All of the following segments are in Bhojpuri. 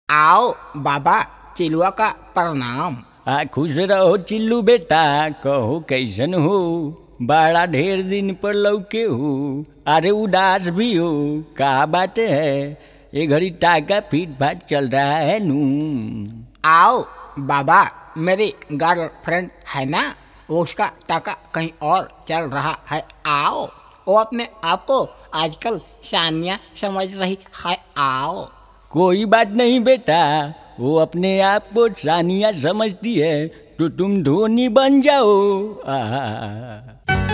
आओ बाबा चिलुआ का प्रणाम आ खुश रहो चिल्लू बेटा कहो कैसन हो बड़ा ढेर दिन पर लौके हो अरे उदास भी हो का बात है ये घड़ी टाका फीट फाट चल रहा है नू आओ बाबा मेरी गर्लफ्रेंड है ना उसका टाका कहीं और चल रहा है आओ वो अपने आप को आजकल सानिया समझ रही है आओ कोई बात नहीं बेटा वो अपने आप को सानिया समझती है तो तुम धोनी बन जाओ आहा।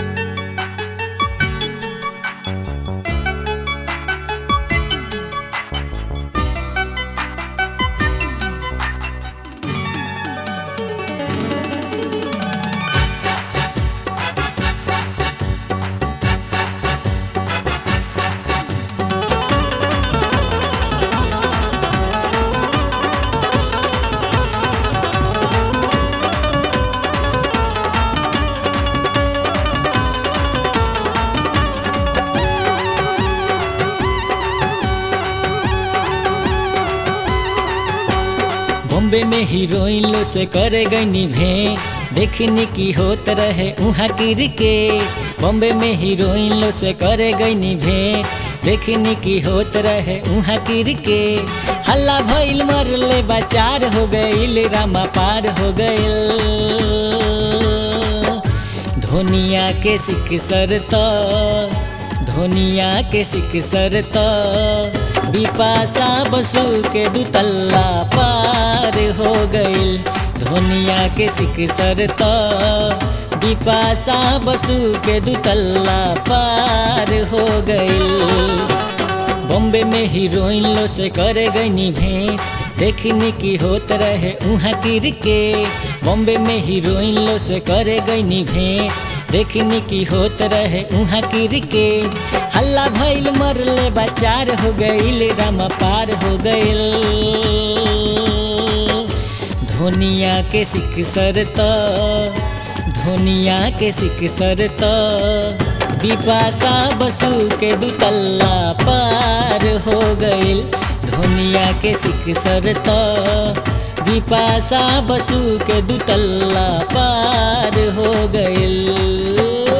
बॉम्बे में हीरोइन लो से करे गई भे देखने की होत रहे उहाँ गिर के बॉम्बे में हीरोइन लो से करे गई भे देखने की होत रहे उहाँ गिर के हल्ला भइल मरले बाचार हो गइल रामा पार हो गइल धोनिया के सिख सरत धोनिया के सिख सरत बिपाशा बसु के दुतल्ला पार हो गइल धोनिया के सिख सरत बिपाशा बसु के दुतल्ला पार हो गइल बॉम्बे में हीरोइन लो से करे गई भेंट देखने की होत रहे उहाँ गिर के बॉम्बे में हीरोइन लो से करे गई भेंट देखने की होत रहे उहाँ गिर के हल्ला भइल मरले बाचार हो गइल रामा पार हो गइल धोनिया के सिख सरत धोनिया के सिख सरत बिपाशा बसु के दुतल्ला पार हो गइल धोनिया के सिख सरत बिपाशा बसु के दुतल्ला पार हो गइल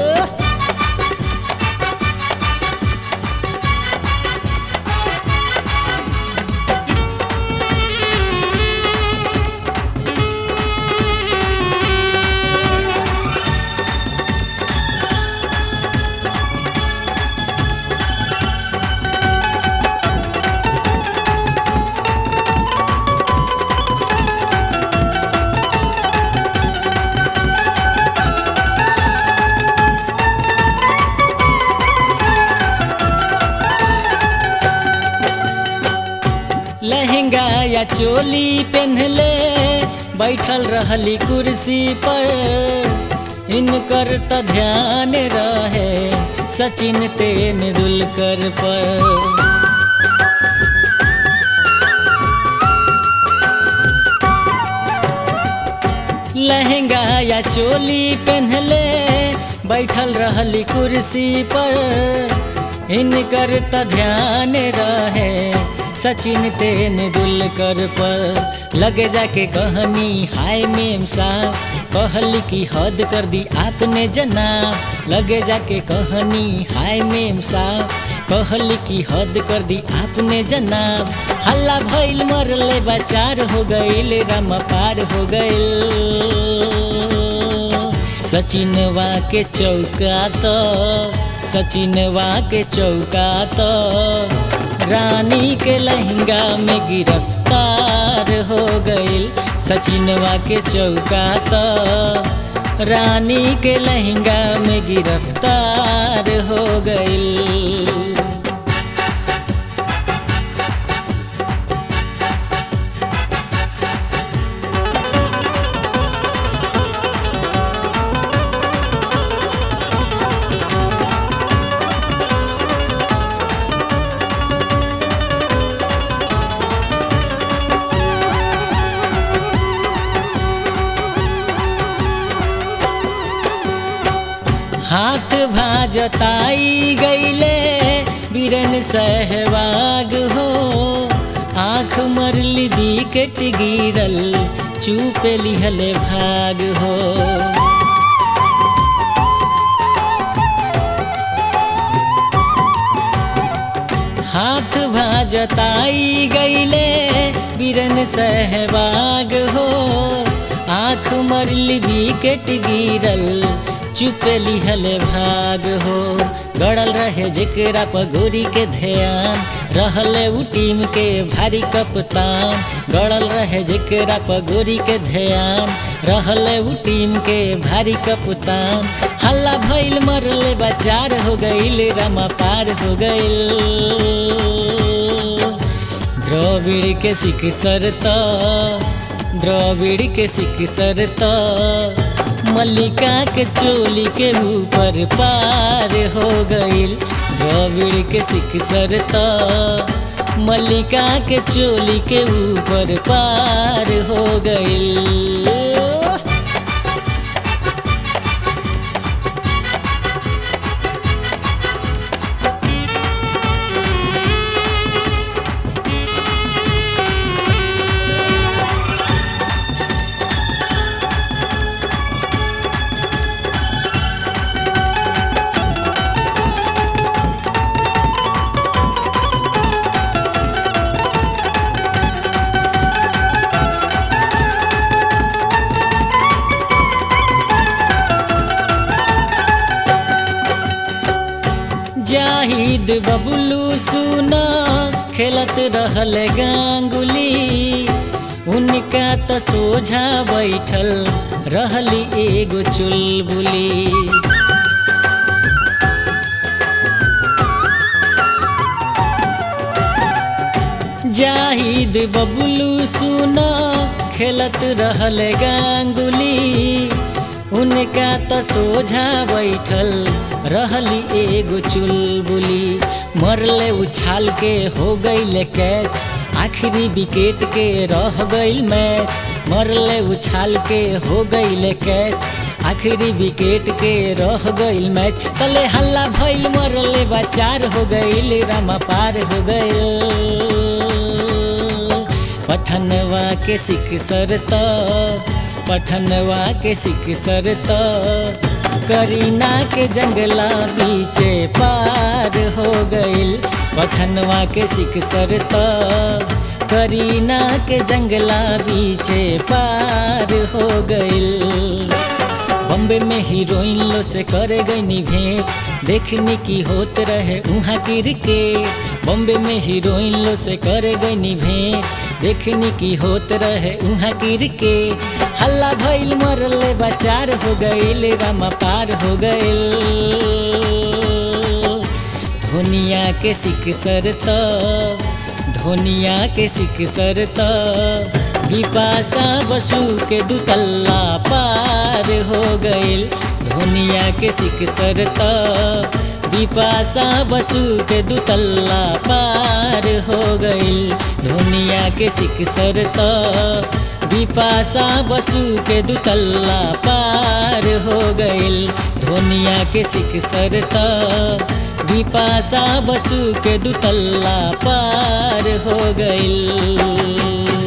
लहंगा या चोली पहनले बैठल रहली कुर्सी पर इनकर त ध्यान रहे सचिन तेंदुलकर पर लहंगा या चोली पहनले बैठल रहली कुर्सी पर इनकर त ध्यान रहे सचिन तेंदुलकर पर लगे जाके कहनी हाय मेम साहब कहली की हद कर दी आपने जनाब लगे जाके कहनी हाय मेम साहब कहली की हद कर दी आपने जनाब हल्ला भइल मरले बाचार हो गइल रामा पार हो गइल सचिनवा के चौका तो सचिनवा के चौका तो रानी के लहंगा में गिरफ्तार हो गइल सचिनवा के चौका तो रानी के लहंगा में गिरफ्तार हो गइल हाथ भाजताई गईले बीरन सहवाग हो आँख आँख मरली विकेट गिरल चुपे लिहले भाग हो हाथ भाजताई गईले बिरन सहबाग हो आँख मरली विकेट गिरल चुप लिहल भाग हो गड़ल रहे जेकरा पगोरी के ध्यान रहले उ टीम के भारी कप्तान गड़ल रहे जेकरा पगोरी के ध्यान रहले उ टीम के भारी कप्तान हल्ला भइल मरले बचार हो गईल रमा पार हो गईल द्रविड़ के सिख सरता द्रविड़ के सिख सरता मल्लिका के चोली के ऊपर पार हो गईल द्रविड़ के सिख सरता मल्लिका के चोली के ऊपर पार हो गईल जाहिद बबलू सुना खेलत रहल गांगुली उनका तो सोझा बैठल रहली एगो चुलबुली जाहिद बबलू सुना खेलत रहल गांगुली उनका तो सोझा बैठल रहली एगो चुलबुली मरले उछाल के हो गईल कैच आखिरी विकेट के रह गईल मैच मरले उछाल के हो गईल कैच आखिरी विकेट के रह गईल मैच तले हल्ला भइल मरले बचार हो गईल रामा पार हो गईल पठनवा के सिख सरता पठनवा के सिख सरता करीना के जंगला बीचे पार हो गईल पठनवा के सिख सरता करीना के जंगला बीचे पार हो गईल बॉम्बे में हीरोइन लो से करे गई भेंट देखने की होत रहे उहाँ क्रिकेट बॉम्बे में हीरोइन लो से करे गई भेंट देखने की होत रहे उहाँ क्रिकेट हल्ला भइल मरले बचार हो गईल रामा पार हो गईल धोनिया के सिख सरता धोनिया के सिख सरता बिपाशा बसु के दुतल्ला पार हो गईल धोनिया के सिख सरता बिपाशा बसु के दुतल्ला पार हो गईल धोनिया के सिख सरता बिपाशा बसु के दुतल्ला पार हो गईल धोनिया के सिख सरता बिपाशा बसु के दुतल्ला पार हो गईल